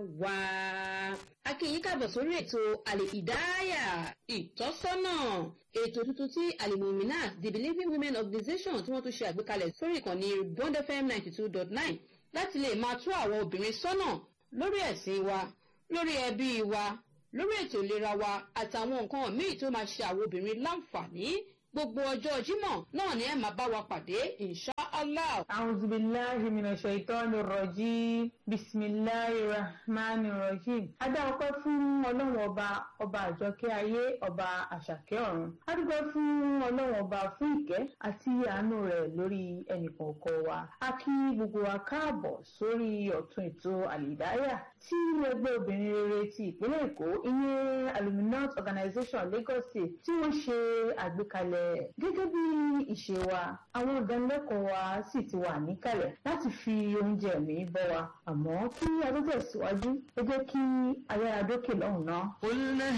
wá. a kí yín káàbọ̀ sórí ètò àlèkìdáyà ìtọ́sọ́nà ètò tuntun tí alimuminat the believing women organization tí wọ́n tún ṣe àgbékalẹ̀ sórí ìkànnì bond fm ninety two dot nine láti lè máa tú àwọn obìnrin sọ́nà lórí ẹ̀sìn wa lórí ẹbí wa lórí ètò ìlera wa àtàwọn nǹkan míì tó máa ṣe àwọn obìnrin láǹfààní gbogbo ọjọ́ jímọ̀ náà ni ẹ máa bá wa pàdé insha allah. أعوذ بالله من الشيطان الرجيم بسم الله الرحمن الرحيم adá ọpẹ́ fún ọlọ́run ọba ọba àjọkẹ́ ayé ọba àṣàkẹ́ ọ̀run a dúpẹ́ fún ọlọ́run ọba fún ìkẹ́ àti àánú rẹ̀ lórí ẹnìkọ̀ọ̀kan wa a kí gbogbo wa káàbọ̀ sórí ọ̀tún ètò àlìdáyà tí ẹgbẹ́ obìnrin rere ti ìpínlẹ̀ èkó ìyẹn aluminat organization lagos state tí wọ́n ṣe àgbékalẹ̀ gẹ́gẹ́ bí ìṣe wa àwọn ìdánilẹ́kọ̀ọ́ wa sì ti wà níkàlẹ̀ láti fi oúnjẹ mi bọ́ wa àmọ́ kí a tó tẹ̀síwájú ẹ jẹ́ kí ayára dókè lọ́hùn náà.